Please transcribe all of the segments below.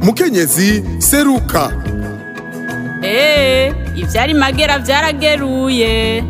mukenyezi seruka eee ivyari magera vyarageruye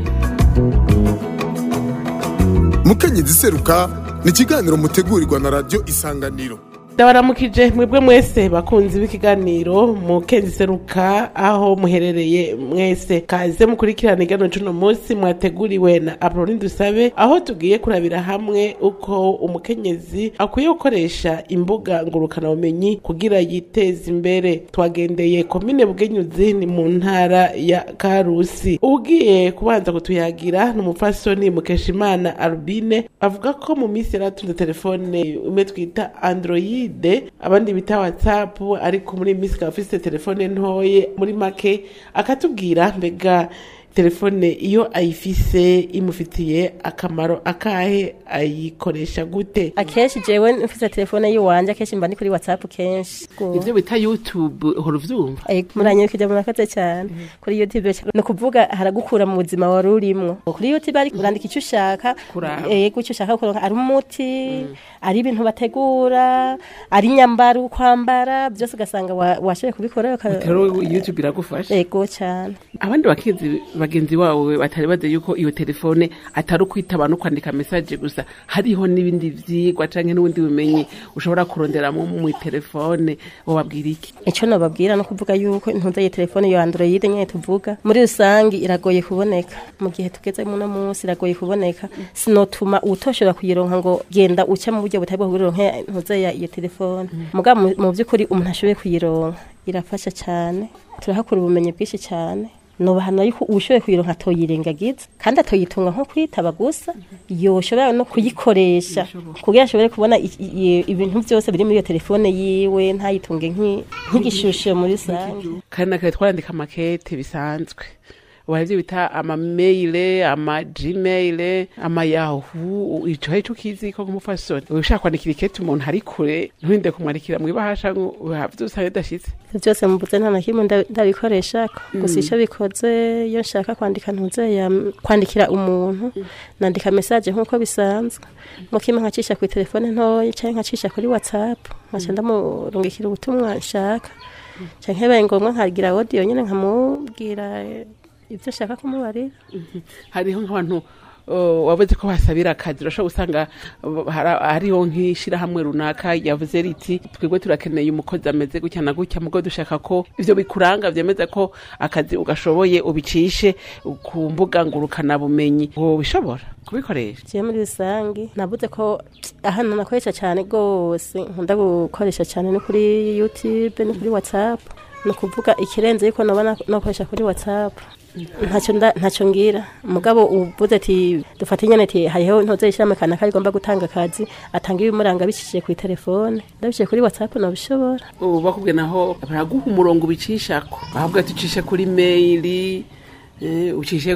mukenyezi seruka ni ikiganiro mutegurirwa na radiyo isanganiro ndabaramukije mwebwe mwese bakunzi b'ikiganiro mu kenzi seruka aho muherereye mwese kaze mukurikirana igano cuno munsi mwateguriwe na Apolline Dusabe aho tugiye kurabira hamwe uko umukenyezi akwiye gukoresha imbuga ngurukana bumenyi kugira yiteze imbere twagendeye komine Bugenyuzi ni mu ntara ya Karusi ugiye kubanza kutuyagira ni umupfasoni Mukeshimana Albine avuga ko mu minsi yaratunze telefone imwe twita Android abandi bita whatsapp ariko muri iyi minsi ikaba afise telefone ntoye muri make akatubwira mbega telefone iyo ayifise imufitiye akamaro akahe ayikoresha gute akenshi jewe mfise telefone yiwanje akenshi mba ndi kuri whatsapp kenshi ivyo bita youtube uhora uvyumva muranyukije murakoze cyane kuri youtube ni ukuvuga haragukura mu buzima wari urimwo kuri youtube ari urandika icyo ushaka Kuraba. yego icyo ushaka kuronka ari umuti ari ibintu bategura ari inyambaro kwambara byose ugasanga wa- washoboye kubikora uka- rero youtube iragufasha yego cyane abandi bakenzi bagenzi wawe batari bazi yuko iyo telefone atari ukwitaba no kwandika message gusa hariho n'ibindi vyigwa canke n'ubundi bumenyi ushobora kuronderamo mu telefone wobabwira iki icyo nababwira no kuvuga yuko intunze iyi telefone yo android nyine tuvuga muri rusange iragoye kuboneka mu gihe tugeze muno munsi iragoye kuboneka sinotuma utoshobora kuyironka ngo genda uca mu buryo butari bwo kuyironka intunze ya iyo telefone mugabo mu- mu by'ukuri umuntu ashoboye kuyironka irafasha cyane turahakura ubumenyi bwinshi cyane nobahana yuko ubushoboye kuyironka atoyirengagiza kandi atoyitunga nko kwitaba gusa yoshobora no kuyikoresha kugira ashobore kubona i- i- ibintu byose biri muri iyo telefone yiwe ntayitunge nk'i- nk'igishusho muri rusange kandi nakare twarandika amakete bisanzwe ubu ivyo bita amameyile ama gmail ama yahu ico hari ico ukizi ko nk'umufasoni ushaka kwandikira ikete umuntu ari kure nturinde kumwandikira mw'ibahasha ngo vyose bidashitse Ivyo byose mubuze nta na kimwe nda- ndabikoresha gusa icyo bikoze iyo nshaka kwandika ntuze ya kwandikira umuntu nandika message nk'uko bisanzwe mu kimwe nkacisha kuri telefone ntoya cyangwa nkacisha kuri whatsapp nkaca ndamurungikira ubutumwa nshaka canke bibaye ngombwa nkagira audio nyine nkamubwira eh, ivyo nshaka kumubarira hariho nk'abantu uh, wavuze ko basabira akazi urashobora gusanga uh, hara- hariho nk'ishirahamwe runaka yavuze riti twebwe turakeneye umukozi ameze gutya na gutya mugo dushaka ko ivyo bikuranga vyemeza ko akazi ugashoboye ubicishe ku mbuga ngurukana bumenyi wobishobora kubikoresha jewe muri rusange navuze ko ahantu nakoresha cyane rwose nkunda gukoresha cyane ni kuri youtube ni kuri whatsapp ni ukuvuga ikirenze yuko nabona nakoresha kuri whatsapp ntacyo nda- ntacyo ngira mugabo uvuze ati dufate nyene ati hariho ntoze ishami kanaka rigomba gutanga akazi atanga ibimuranga bicishije kuri telefone ndabiciye kuri whatsapp nabishobora ubu bakubwiye naho baraguha umurongo ubicishako ahubwo ati ucishe kuri maili eh, ucishe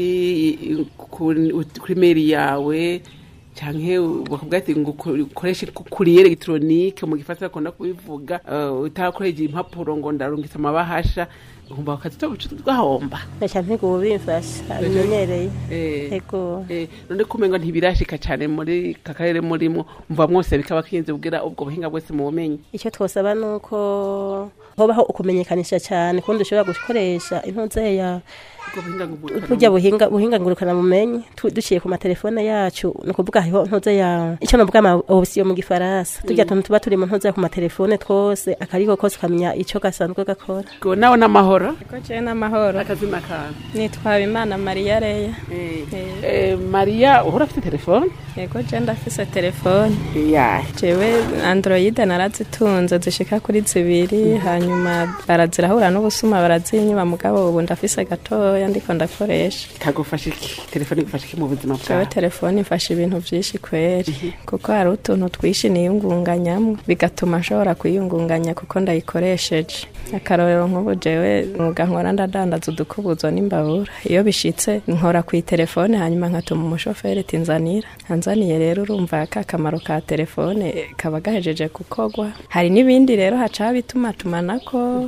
kuri kuri, kuri maili yawe canke bakubwira ati ngo uko- ukoreshe ku- kuri electronique mu gifaransa bakunda kubivuga uh, utakoresheje impapuro ngo ndarungitse amabahasha umva akazi twahomba ntaca ntigubu bimfasha bimenyereye Eh, ego eh, none kumengo ntibirashika cane muri kakarere murimo umva mwose bikaba kinze ubwira ubwo buhinga bwese mu bumenyi icyo twosaba ni uko hobaho ukumenyekanisha cyane kundi ushobora gukoresha intuze ya ubwo buhinga ngurukana burya buhinga buhinga ngurukana bumenyi tu- duciye ku matelefone yacu ni ukuvuga hariho ntuze ya icyo navuga ama option mu gifaransa turya tuntu tuba turi mu ntuze ku matelefone twose akariko kose ukamenya icyo gasanzwe gakora Ngo nawe n'amahoro Ko je n'amahoro akazina kawe nitwa Imana Maria Leya Eh, Eh. eh, mariya uhora afite telefone yego je ndafise telefone yahe jewe android narazitunze zishika kuri zibiri hanyuma barazirahura n'ubusuma barazinyuma mugabo ubu ndafise gatoya ndiko ndakoresha kagufasha iki telefone igufasha iki mu buzima jewe bwawe telefone ifasha ibintu vyinshi kweri kuko hari utuntu twinshi niyungunganyamo bigatuma nshobora kwiyungunganya kuko ndayikoresheje akarorero nk'ubu jewe mwuga nkora ndadandaza udukubuzo n'imbabura iyo bishitse nkora ku telefone hanyuma nkatuma umushoferi ati nzanira anzaniye rero urumva ka kamaro ka telefone kaba gahejeje gukorwa hari n'ibindi rero haca bituma tumanako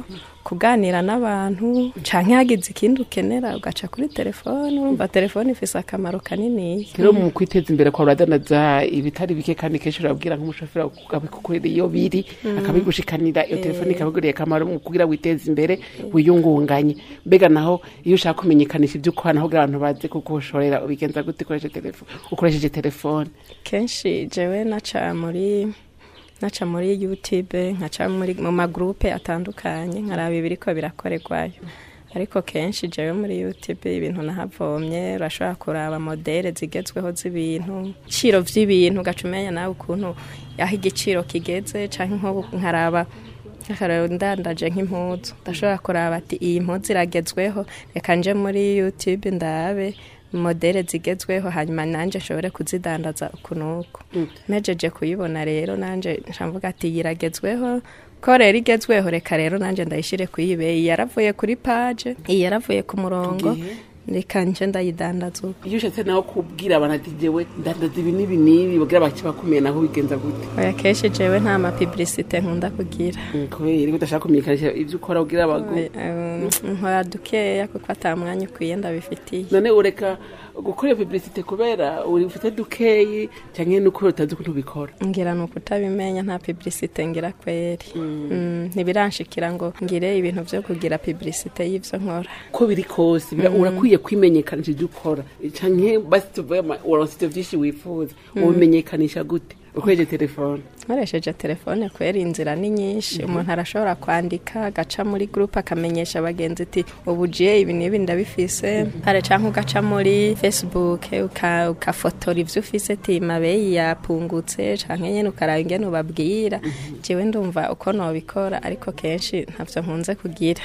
kuganira n'abantu canke hagize ikindi ukenera ugaca kuri telefone urumva telefone ifise akamaro kanini rero mu kwiteza imbere kwa uradandaza ibitari bike kandi kenshi urabwira nk'umushoferi akabikukorera iyo biri akabigushikanira iyo telefone ikabiguriye akamaro mu kugira witeze imbere wiyungunganye mbega naho iyo ushaka kumenyekanisha ibyo ukora naho kugira abantu baze kugushorera ubigenza gute ukoresheje telefone ukoresheje telefone kenshi jewe naca muri naca muri youtube nkaca muri mu magrupe atandukanye nkaraba ibiriko birakorerwayo ariko kenshi jewe muri youtube ibintu nahavomye urashobora kuraba modele zigezweho z'ibintu ibiciro vy'ibintu ugaca umenya nawe ukuntu aho igiciro kigeze canke nk'ubu nkaraba akarero ndandaje nk'impuzu ndashobora kuraba ati iyi mpuzu iragezweho reka nje muri youtube ndabe modele zigezweho hanyuma nanje nshobore kuzidandaza uku n'uku mejeje kuyibona rero nanje nshamvuga ati iyi iragezweho ko rero igezweho reka rero nanje ndayishire kuyibe iyi yaravuye kuri page iyi yaravuye ku murongo reka nje ndayidandaza uko iyo ushatse nawe kubwira abantu ati jewe ndandaza ibi n'ibi n'ibi bagira bake bakumenya naho bigenza gute oya kenshi jewe nta mapibilisite nkunda kugira Mm, kubera ko udashaka kumenyekanisha ibyo ukora ubwira abagu Um, nkora dukeya kuko ata mwanya ukwiye ndabifitiye none ureka gukora iyo publicite kubera uri ufite dukeyi cyangwa nuko utazi ukuntu ubikora ngira ni ukutabimenya nta pibilisite ngira kweri Mm, ntibiranshikira ngo ngire ibintu vyo kugira pibilisite y'ivyo nkora uko biri kose bira- urakwiye kwimenyekanisha ibyo ukora canke basi tuvuye ama- uronse ivyo vyinshi wifuza ubimenyekanisha gute ukoresheje telefone nkoresheje telefone kwera inzira ni nyinshi umuntu arashobora kwandika agaca muri gurupe akamenyesha abagenzi ati ubu jiye ibi n'ibi ndabifise hari cyangwa ugaca muri facebook uka- ukafotora ivyo ufise ati mabeyi yapungutse canke nyene ukaraba ingene ubabwira jewe ndumva uko nobikora ariko kenshi ntavyo nkunze kugira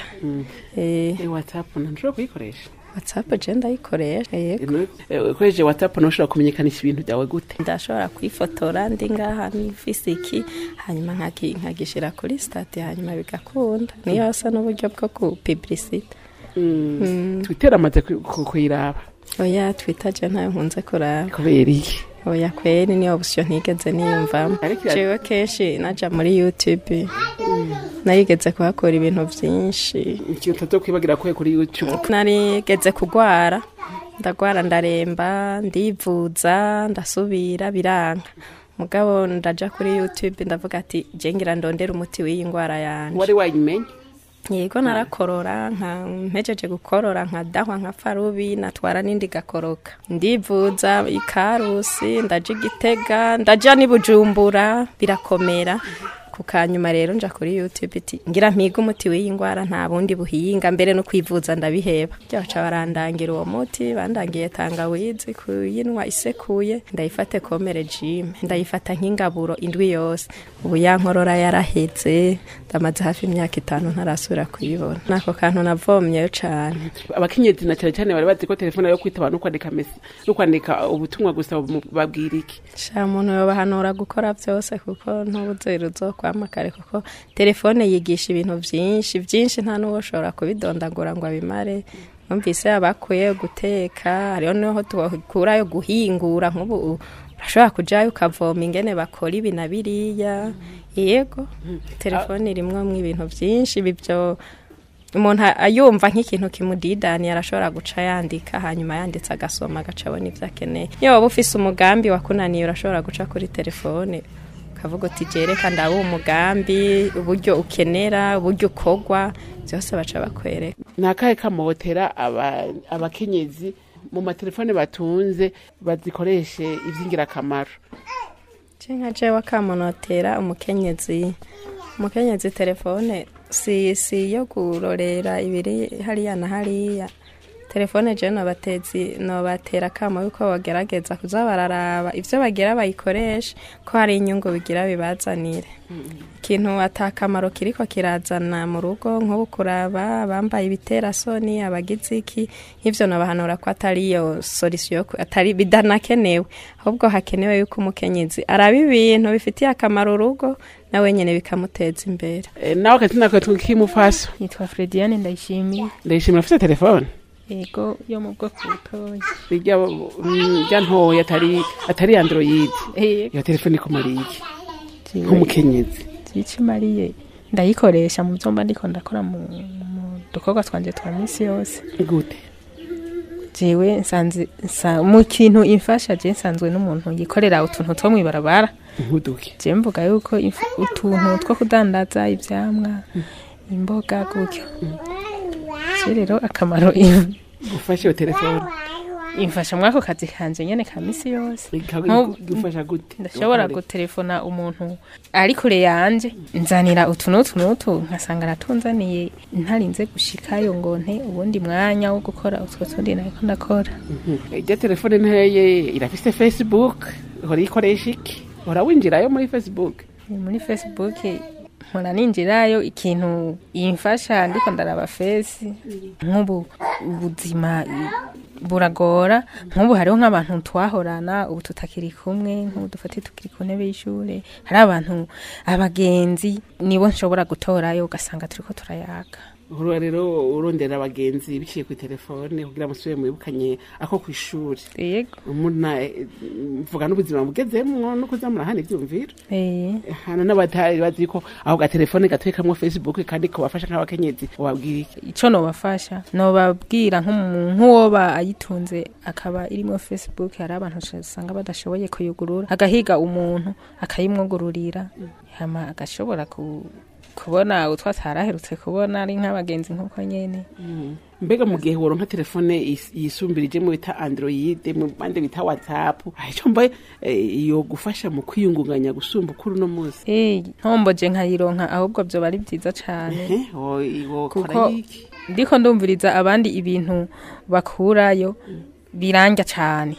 Eh, Eh, whatsapp ntushobora kuyikoresha whatsapp je ndayikoresha yego Eh, ukoresheje whatsapp ntushobora kumenyekanisha ibintu byawe gute ndashobora kwifotora ndi ngaha nifise iki hanyuma nkaki- nkagishira kuri stati hanyuma bigakunda niyo asa n'uburyo bwo ku publicite twitter amaze ku- ku- kuyiraba oya twita je ntayo nkunze kuraba kubera iki oya kweri niyo option ntigeze niyumvamo Ariko ira- jewe kenshi naja muri youtube narigeze kuhakora ibintu vyinshi ikintu utazokwibagira kuye kuri youtube narigeze kugwara ndagwara ndaremba ndivuza ndasubira biranga mugabo ndaja kuri youtube ndavuga ati je ngira ndondera umuti w'iyi ngwara yanje wari wayimenye yego narakorora nka mpejeje gukorora nkadahwa nka farubi natwara n'indi gakoroka ndivuza ikarusi ndaja igitega ndaja n'ibujumbura birakomera ku kanyuma rero nja kuri youtube iti ngira mpiga umuti w'iyi ngwara nta bundi buhinga mbere no kwivuza ndabiheba byaca barandangira uwo muti bandangiye tangawizi kuyinwa isekuye ndayifate kome regime ndayifata nk'ingaburo indwi yose ubu ya nkorora yaraheze ndamaze hafi imyaka itanu ntarasubira kuyibona nako kantu navomyeyo cane abakenyezi na cyane cyane bari bazi ko telefone yo kwitaba no kwandika mesi no kwandika ubutumwa gusa mu- babwira iki sha muntu yobahanura gukora byose kuko ntubuzere uzokwamakare kuko telefone yigisha ibintu byinshi byinshi nta n'uwo ushobora kubidondagura ngo abimare numvise abakuye guteka hariho niho tukurayo guhingura nk'ubu urashobora kujayo ukavoma ingene bakora ibi na biriya yego telefone irimwo ibintu byinshi bibyo umuntu ayumva nk'ikintu kimudidaniye arashobora guca yandika hanyuma yanditse agasoma agaca abona ibyo akeneye iyo waba ufise umugambi wakunaniye urashobora guca kuri telefone ukavuga uti jereka ndaba umugambi uburyo ukenera uburyo ukogwa byose baca bakwereka ni akahe kamotera aba- abakenyezi mu matelefone batunze bazikoreshe iby'ingirakamaro je nka jewe akamunotera umukenyezi umukenyezi telefone si si yo kurorera ibiri hariya na hariya telefone je nobatezi nobatera akamo yuko bagerageza kuza bararaba ivyo bagira bayikoreshe ko hari inyungu bigira bibazanire ikintu atakamaro kiriko kirazana mu rugo nk'ubu kuraba abambaye ibiterasoni abagize iki nk'ivyo nobahanura ko atari iyo solution atari bidanakenewe ahubwo hakenewe yuko umukenyezi araba ibintu bifitiye akamaro urugo nawe nyene bikamuteza imbere Eh, nawe akazina kawe k'imufaso nitwa Frediane ndayishimiye ndayishimira afite telefone yego yo mu bwoko butoya rya mm, rya ntoya atari atari android yego iyo telefone ikumariye iki nk'umukenyezi zica imariye ndayikoresha mu byo mba ndiko ndakora mu mu dukorwa twanje twa minsi yose gute jewe nsanze nsa- mu kintu imfasha je nsanzwe n'umuntu yikorera utuntu two mwibarabara nkuduke je mvuga yuko inf- utuntu two kudandaza ivyamwa imboga gutyo je rero akamaro im- gufasha iyo telefone imfasha mwako kazi kanje nyene ka misi yose Ikagu- gufasha gute ndashobora gutelefona umuntu ari kure yanje nzanira utu n'utu n'utu nkasanga aratunzaniye ntarinze gushikayo ngo nte ubundi mwanya wo gukora utwo tundi nariko ndakora ijya telefone nteye irafise facebook uhora iyikoresha iki uhora winjirayo muri facebook muri facebook nkora ninjirayo ikintu imfasha ndiko ndaraba fesi nk'ubu ubuzima i- buragora nk'ubu hariho nk'abantu twahorana ubu tutakiri kumwe nk'ubu dufate tukiri ku ntebe y'ishure hari abantu abagenzi nibo nshobora gutorayo ugasanga turiko turayaga uhora rero urondera abagenzi biciye ku telefone kugira musubire mwibukanye ako ku ishuri yego muna mvuga n'ubuzima bugezemwo no kuzamura hano ivyumviro eh hano n'abatari bazi ko ako gatelefone gatekamwo facebook kandi kabafasha nk'abakenyezi wabwira iki ico nobafasha nobabwira nk'umuntu nk'uwoba ayitunze akaba irimo facebook hari abantu usanga badashoboye kuyugurura agahiga umuntu akayimwugururira hama agashobora ku kubona utwo ataraherutse kubona ari nk'abagenzi nk'uko nyene mbega mu gihe woronka telefone yis- yisumbirije mu bita android mu bandi bita whatsapp ico mbaye iyo gufasha mu kwiyungunganya gusumba ukuri uno munsi Eh, ntomboje nkayironka ahubwo vyoba ari vyiza cane Eh, wo- wokora kuko iki ndiko ndumviriza abandi ibintu bakurayo biranja cane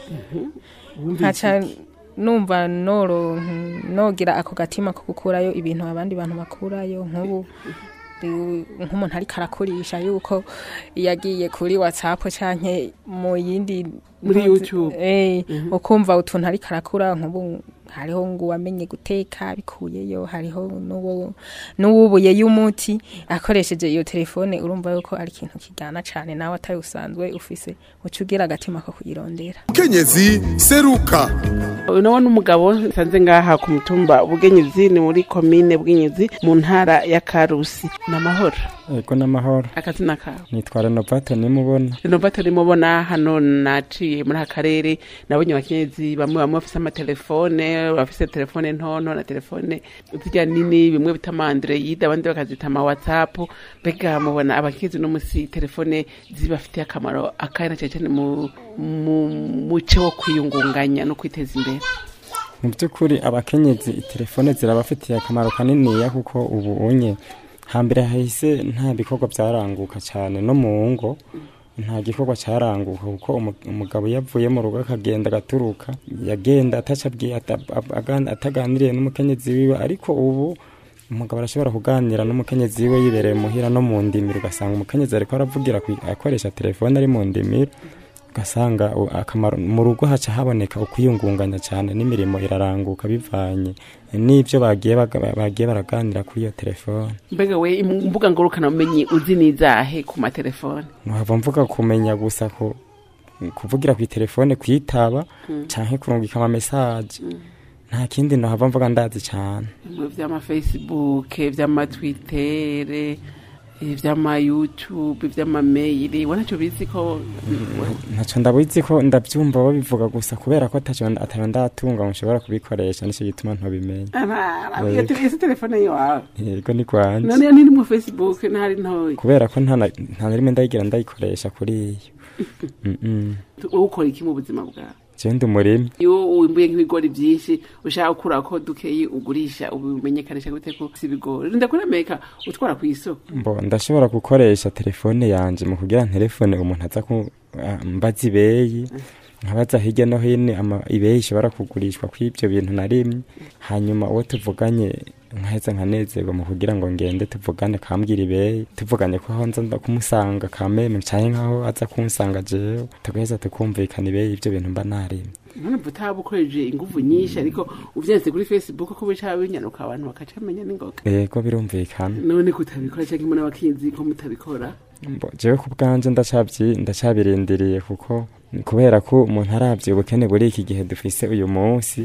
nkaca numva noro nogira ako gatima ko gukurayo ibintu abandi bantu bakurayo nk'ubu ndi- nk'umuntu ariko arakurisha yuko yagiye kuri whatsapp canke mu yindi Muri YouTube. eh ukumva utuntu ariko arakura nk'ubu hariho ngo wamenye guteka bikuyeyo hariho n'uwo n'uwubuye y'umuti akoresheje iyo telefone urumva yuko ari ikintu kijyana cane nawe atari usanzwe ufise uca ugira agatima ko kuyirondera kenyezi seruka uyu nawe n'umugabo nsanze ngaha ku mutumba bugenyezi ni muri komine bw'inyezi mu ntara ya karusi ni amahoro Ego n'amahoro akazina kawe nitwa Renovato nimubona renovate rimubona hano naciye muri aka karere nabonye abakenyezi bamwe bamwe bafise amatelefone bafise telefone ntonto na telefone zirya nini bimwe bita ama android abandi bakazita ama whatsapp mbega mubona abakenyezi no musi telefone zibafitiye akamaro akari na cyane cyane mu mu muce wo kwiyungunganya no kwiteza imbere mu by'ukuri abakenyezi telefone zirabafitiye akamaro kaniniya kuko ubu unye hambere hahise nta bikorwa byaranguka cyane no mu ngo nta gikorwa cyaranguka kuko umu- umugabo yavuye mu rugo akagenda agaturuka yagenda atacabwiye ata- aga- ataganiriye n'umukenyezi wiwe ariko ubu umugabo arashobora kuganira n'umukenyezi wiwe yibereye muhira no mu ndimiro ugasanga umukenyezi ariko aravugira kwi- akoresha telefone ari mu ndimiro ugasanga u- akamaro mu rugo haca haboneka ukwiyungunganya cyane n'imirimo iraranguka bivanye n'ibyo bagiye baga- bagiye baraganira kuri iyo telefone mbega we imbuga ngurukana bumenyi uzi nizahe ku matelefone nkaba mvuga kumenya gusa ko kuvugira ku telefone kwitaba canke kurungika ama message nta kindi nohava mvuga ndazi cyane bimwe vy'amafacebook vy'amatwitere vy'amayoutubi vy'amameyili we ntaco bizi ko ntaco ndabizi ko ndavyumva babivuga gusa kubera ko ataco atayo ndatunga ngo nshobora kubikoresha nico gituma ntobimenya iyo isi telefone yiwawe yego ni kwanje none niri mu facebook ntari ntoya kubera ko nta na nta na rimwe ndayigira ndayikoresha kuri iyo Mm-mm. wowe ukora iki mu buzima bwawe jewe ndi umurimi iyo wimbuye nk'ibigori vyinshi ushaka gukura ko dukeyi ugurisha ubimenyekanisha gute ko si ibigori ndakuremeka utwara ku isoko mbo ndashobora gukoresha telefone yanje mu kugira telefone umuntu aza ku ah, mbaza ibeyi nkabaza hirya no hino ama ibeyi ishobora kugurishwa kw'ivyo bintu narimye hanyuma uwo tuvuganye nkaheza nkanezerwa mu kugira ngo ngende tuvugane kambwira ibeyi tuvuganye ko aho nza nda kumusanga kameme canke nkaho aza kunsanga jewe tugaheza tukumvikana ibeyi y'ivyo bintu mba narimye none mva utaba ukoresheje inguvu nyinshi ariko uvyanditse kuri facebook ko bica binyanuka abantu bakacamenya n'ingoga yego birumvikana none kutabikora canke mbona abakinzi ko mutabikora Mbo, jewe ku bwanje ndacavyi ndacabirindiriye kuko kubera ko umuntu aravye ubukene buri iki gihe dufise uyu munsi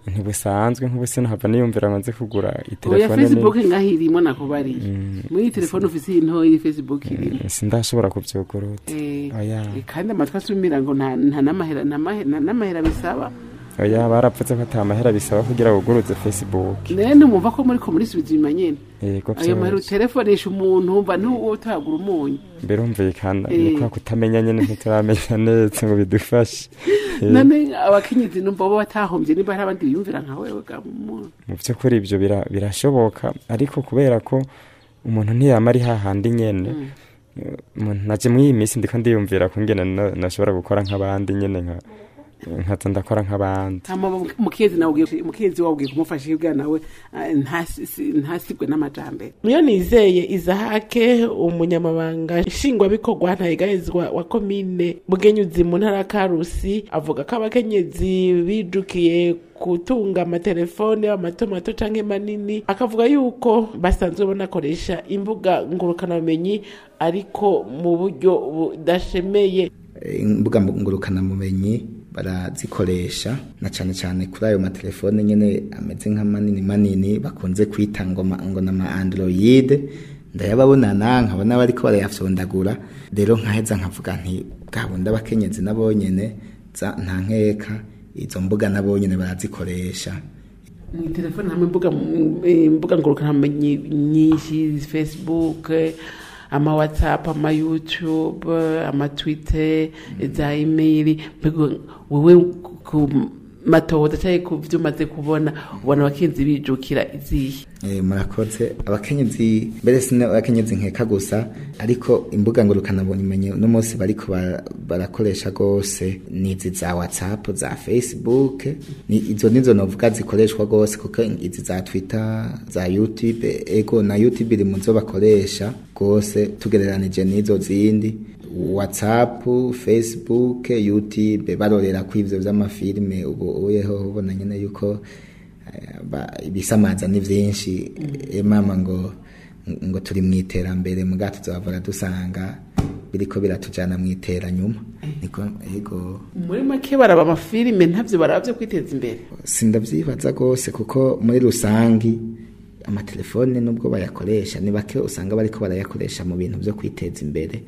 ntibusanzwe nk'ubu sinahava niyumvira ngo nze kugura oya itelefone facebook nini ngaho irimo nakubariye muri iyi telefone ufise iyi ntoya iyi facebook irimo Mm, sindashobora kuvyugurutsa Eh, oya eh, kandi amatwi asumira ngo nta nta n'amahera nta mahe- nta n'amahera bisaba oya barapfutse ko ata mahera bisaba kugira wuguruze facebook rero ntimwumva ko muri ko murisubiza inyuma nyene yego ayo mahera vyose utelefonesha umuntu wumva ntuwo utagura umunyu birumvikana Eh. ni kwa kutamenya nyene ntituramenya neza ngo bidufashe Eh, none abakenyezi numva bo batahombye niba hari abandi biyumvira nka wewe ga muntu mu by'ukuri ibyo bira- birashoboka ariko kubera ko umuntu ntiyama ari hahandi nyene eh, umuntu naje muri iyi minsi ndiko ndiyumvira ko ngene na- nashobora gukora nk'abandi nyene nka nkaza ndakora nk'abandi hama mukezi nawe ugiye mukezi wawe ugiye kumufasha ibwa nawe ah, ntasi- si- ntasigwe n'amajambere niyo nizeye izahake umunyamabanga nshingwabikorwa ntayigahezwa wa komine bugenyuzi mu ntara ya karusi avuga ko abakenyezi bijukiye gutunga amatelefone amato mato canke manini akavuga yuko basanzwe banakoresha imbuga ngurukanabumenyi ariko mu buryo budashemeye imbuga ngurukanabumenyi barazikoresha na cyane cyane kuri ayo matelefone nyine ameze nka manini manini bakunze kwita ngo ma- ngo na ma android ndayababonana nkabona bariko barayafyondagura rero nkaheza nkavuga nti bwabundi abakenyezi nabo nyene za- nta nkeka izo mbuga nabo nyene barazikoresha mu telefone hamwe imbuga eh, imbuga ngurukanabumenyi nyinshi facebook eh, ama whatsapp ama youtube eh, ama twitter za email mbega wewe ku matohoza cyangwa ku byo umaze kubona ubona abakenzi bijukira izihe Eh, murakoze abakenyezi mbere sine abakenyezi nkeka gusa ariko imbuga ngurukanabumenyi uno munsi bariko bara- barakoresha gose nizi za whatsapp za facebook ni izo nizo novuga zikoreshwa gose kuko izi za twitter za youtube ego na youtube iri muzo bakoresha gose tugereranije n'izo zindi whatsapp facebook youtube barorera ko ivyo vy'amafilime ubu uyeho ubona nyene yuko eh, ba- ibisamaza ni vyinshi eh, mama ngo ngo turi mu iterambere muga tuzavura dusanga biriko biratujana mu iteranyuma niko ego muri make baraba amafilime ntabyo baraba byo kwiteza imbere sindavyibaza rwose kuko muri rusangi amatelefone nubwo bayakoresha ni bake usanga bariko barayakoresha mu bintu vyo kwiteza imbere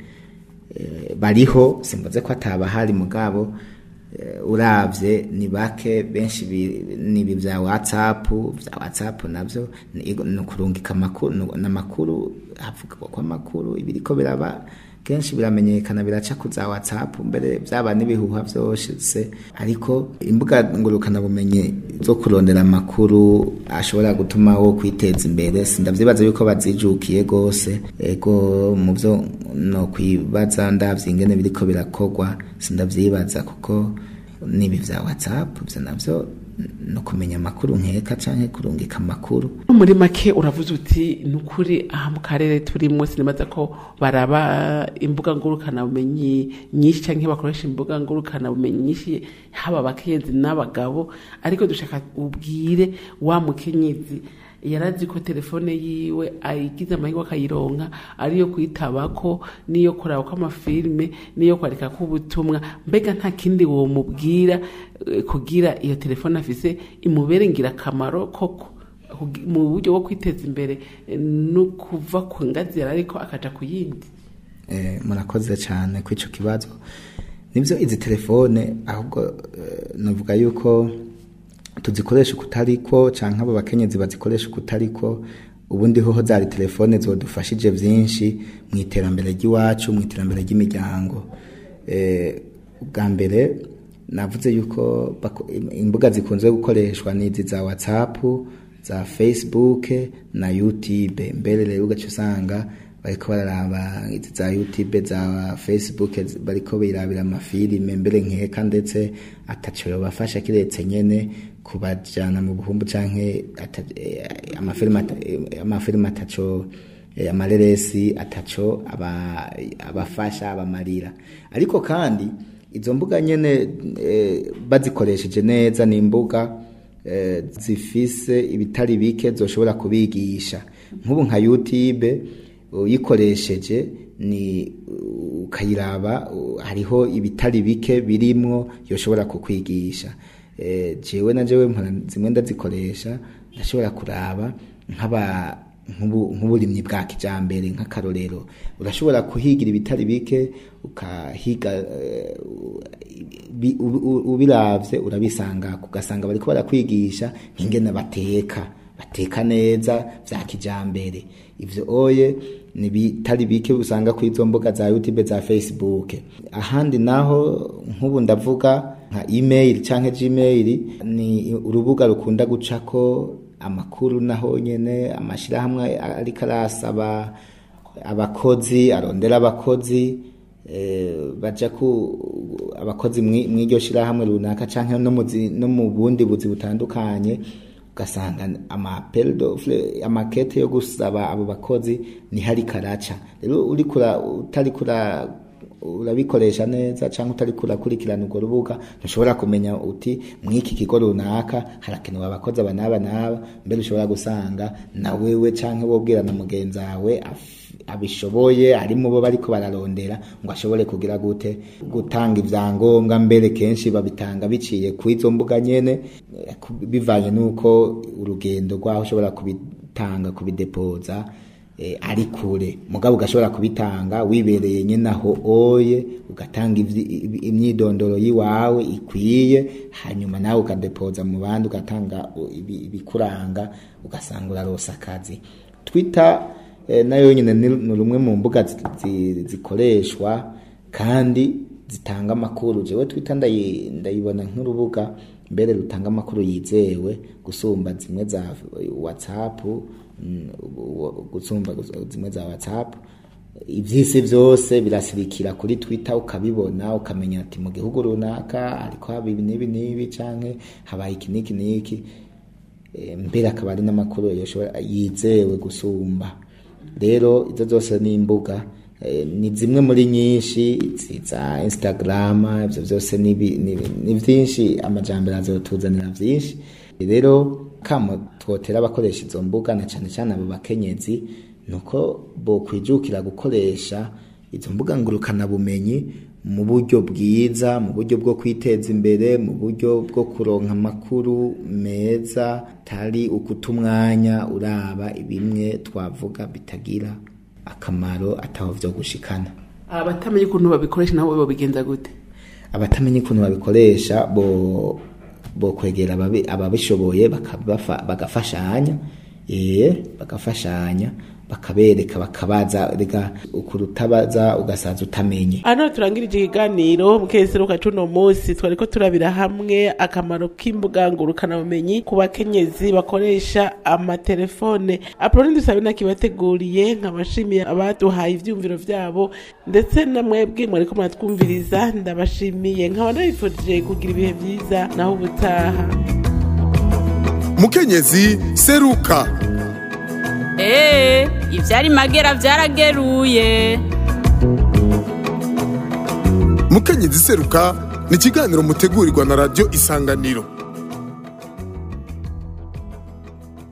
Eh, bariho simvuze ko atabahari mugabo eh, uravye ni bake benshi bi- ni ibi vya whatsapp vya whatsapp navyo ni ni ukurungika amakuru ni- n'amakuru havugwa ko amakuru ibiriko biraba kenshi biramenyekana biraca ku za whatsapp mbere byaba n'ibihuha vyose ariko imbuga ngurukanabumenyi zo kurondera amakuru ashobora gutuma wo kwiteza imbere sindavyibaza yuko bazijukiye gose ego mu vyo no kwibaza ndavye ingene biriko birakorwa sindavyibaza kuko nibi vya whatsapp vyo navyo no kumenya amakuru nkeka canke kurungika amakuru muri make uravuze uti ni ukuri aha mu karere turimo sinibaza ko baraba imbuga ngurukanabumenyi nyinshi cyangwa bakoresha imbuga ngurukanabumenyi nyinshi haba abakenyezi n'abagabo ariko dushaka ubwire wa mukenyezi yarazi ko telefone yiwe ayigize amahirwe akayironka ariyo kuyitabako niyo kuraba ko amafilime niyo kwandika ko ubutumwa mbega nta kindi womubwira eh, kugira iyo telefone afise imubere ngirakamaro koko kugi- mu buryo bwo kwiteza imbere eh, no kuva ku ngazi yari ariko akaja ku yindi eh, murakoze cyane kuri icyo kibazo nibyo izi telefone ahubwo eh, navuga yuko tuzikoresha ukutariko cyangwa abo bakenyezi bazikoresha ukutariko ubundi hoho zari telefone zodufashije byinshi mu iterambere ry'iwacu mu iterambere ry'imiryango eh, ubwa mbere navuze yuko bako- imbuga zikunze gukoreshwa ni izi za whatsapp za facebook na youtube mbere rero ugaca usanga bariko bararaba izi za youtube za facebook bariko birabira amafilime mbere nkeka ndetse ataco yobafasha kiretse nyene kubajana mu buhumbu canke ata- eh, amafilime ata- eh, amafilime ataco eh, amareresi ataco aba- abafasha abamarira ariko kandi izo mbuga nyene eh, bazikoresheje neza ni imbuga eh, zifise ibitari bike zoshobora kubigisha nk'ubu nka youtube uyikoresheje ni ukayiraba uh, hariho ibitari bike birimwo yoshobora kukwigisha eh, jewe na jewe mpora zimwe ndazikoresha ndashobora kuraba nk'aba nk'ubu- nk'uburimyi bwa kijambere nk'akarorero urashobora kuhigira ibitari bike ukahiga eh, bi- ubi- u- ubiravye urabisanga ugasanga bariko barakwigisha nk'ingene bateka bateka neza vya kijambere ivyo oye ni bitari bike usanga ku izo mbuga za youtube za facebook ahandi naho nk'ubu ndavuga nka email canke gmail ni urubuga rukunda gucako amakuru naho nyene amashirahamwe ariko arasaba abakozi arondera abakozi eh, baja ku abakozi mwi- mw'iryo shirahamwe runaka canke no mu zi- no mu bundi buzi butandukanye ugasanga amapel d'offre amakete yo gusaba abo bakozi ni hari karaca rero uri kura utari kura urabikoresha neza cyangwa utari kurakurikirana urwo rubuga ntushobora kumenya uti mw'iki kigo runaka harakenewe abakozi aba n'aba n'aba mbere ushobora gusanga na wewe cyangwa wobwira na mugenzi wawe af- abishoboye harimo bo bariko bararondera ngo ashobore kugira gute gutanga ivyangombwa mbere kenshi babitanga biciye ku izo mbuga nyene eh, ku- bivanye n'uko urugendo rwaho ushobora kubitanga kubidepoza eh, ari kure mugabo ugashobora kubitanga wibereye nyene aho oye ugatanga ivyi- ibi- imyidondoro yiwawe ikwiye hanyuma nawe ukadepoza mu bandi ugatanga u- ibi- ibikuranga ugasanga urarosa akazi twitter eh, nayo nyine ni ni rumwe mu mbuga zi- zi- zikoreshwa kandi zitanga amakuru jewe twitter ndayi- ndayibona nk'urubuga mbere rutanga amakuru yizewe gusumba zimwe za whatsapp mm, u- gusumba gus- zimwe za whatsapp ivyisi vyose birasirikira kuri twitter ukabibona ukamenya ati mu gihugu runaka ariko haba ibi n'ibi n'ibi canke habaye iki n'iki n'iki Eh, mbere akaba ari n'amakuru yoshobora yizewe gusumba rero izo zose ni imbuga eh, ni zimwe muri nyinshi izi za instagram ivyo vyose ni bi- ni ni vyinshi amajambere azotuzanira vyinshi rero kamo twotera abakoresha izo mbuga na cane cane abo bakenyezi nuko bokwijukira gukoresha izo mbuga ngurukana bumenyi mu buryo bwiza mu buryo bwo kwiteza imbere mu buryo bwo kuronka amakuru meza tari ukuta umwanya uraba bimwe twavuga bitagira akamaro ataho vyo gushikana abatamenya ukuntu babikoresha nabo babigenza gute abatamenya ukuntu babikoresha bo bo kwegera ababi- ababishoboye bakabafa- bagafashanya eh bagafashanya bakabereka bakabaza rega ukurutabaza ugasaza utamenye hano turangirije ikiganiro mu keseruka cuno munsi twariko turabira hamwe akamaro k'imbuga ngurukanabumenyi ku bakenyezi bakoresha amatelefone apoloni dusabe nakibateguriye nkabashimiye abaduhaye ivyumviro vyabo ndetse na mwebwe mwariko muratwumviriza ndabashimiye nkaba nabifurije kugira ibihe vyiza naho ubutaha mukenyezi seruka Ee, ivyari magera vyarageruye. mukenyezi seruka ni ikiganiro mutegurirwa na radiyo isanganiro